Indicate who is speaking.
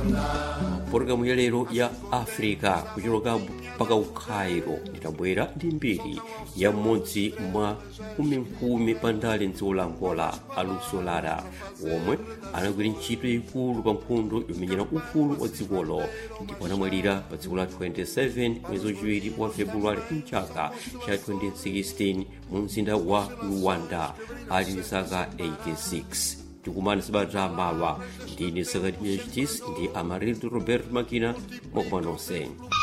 Speaker 1: pologalamu ya lero ya africa kucholoka mpaka ku cairo nditabwera ndi mbiri ya mmodzi mwa nkhuminkhumi pa ndale mdziko la angola aluso lara omwe anagwira ntchito yayikulu pa nkhondo yomenyera ufulu wa dzikolo ndipo anamwalira pa tsiku la 27 mwezi wachiwiri wa februwale mchaka cha 2016 mu mzinda wa luwanda ali ndi zaka 86 tikumana sabata mawa ndine sakati miyachitisi ndi amarildo robert makina mwakumanonse